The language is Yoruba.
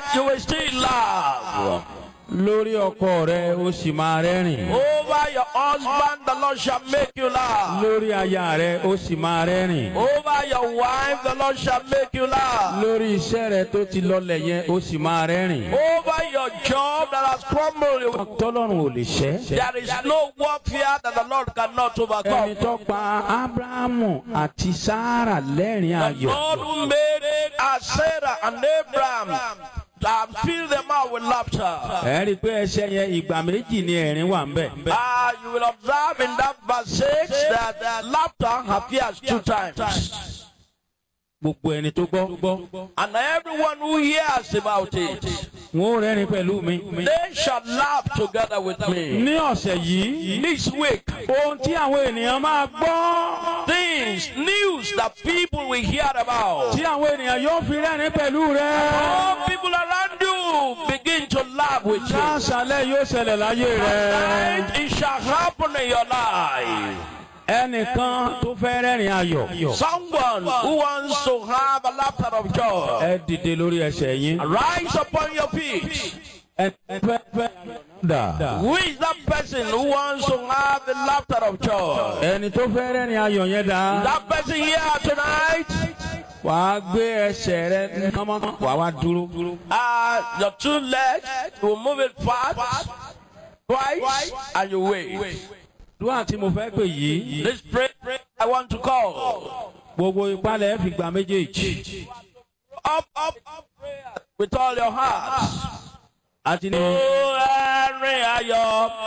you will still laugh. lórí ọkọ rẹ ó sì máa rẹ́rìn. Over your husband, the Lord shall make you laugh. lórí aya rẹ ó sì máa rẹ́rìn. Over your wife, the Lord shall make you laugh. lórí iṣẹ́ rẹ tó ti lọlẹ̀ yẹn ó sì máa rẹ́rìn. Over your job that has crumbled, tọ́lọ́run ò lè ṣẹ́. there is no warfare that the Lord cannot ẹni overcome. tó pa abrahamu àti sara lẹ́rìn The ayọ̀. God who made uh, Sarah and Abraham and filled them out with laughter. ẹ rí i pé ẹsẹ̀ yẹn ìgbà méjì ni ẹ̀rín wà ń bẹ̀. Ah, you will observe in that verse 6 that uh, laughter appears two times. gbogbo ẹni tó gbọ́. And everyone who hears about it, wọn ò rẹ́rìn pẹ̀lú mi. they shall laugh together with me. ní ọ̀sẹ̀ yìí This week, ohun tí àwọn ènìyàn máa gbọ́. things, news that people will hear about. tí àwọn ènìyàn yóò fi rẹ́rìn pẹ̀lú rẹ. All people around you begin to laugh with you. láṣálẹ̀ yóò ṣẹlẹ̀ láyé rẹ. And it shall happen in your life. ẹnìkan tó fẹ́ rẹ́rìn ayọ̀. Someone who wants to have a laughter of joy, ẹ dìde lórí ẹsẹ̀ yín. rise upon your feet. ẹ fẹ́ fẹ́ dà. Who is that person who wants to have the laughter of joy? ẹni tó fẹ́ rẹ́rìn ayọ̀ yẹn dà. That person here tonight, wàá gbé ẹsẹ̀ rẹ kánmọ́ wàá wá dúró. uh, your two legs, you will move it fast, twice, and you wait. dúwà tí mo fẹ́ pè yìí. This prayer I want to call. gbogbo ìpalẹ̀ fi gbà méjèèjì. Up, up, up, prayer with all your heart. àti ní. Oh, Henry Ayọ̀.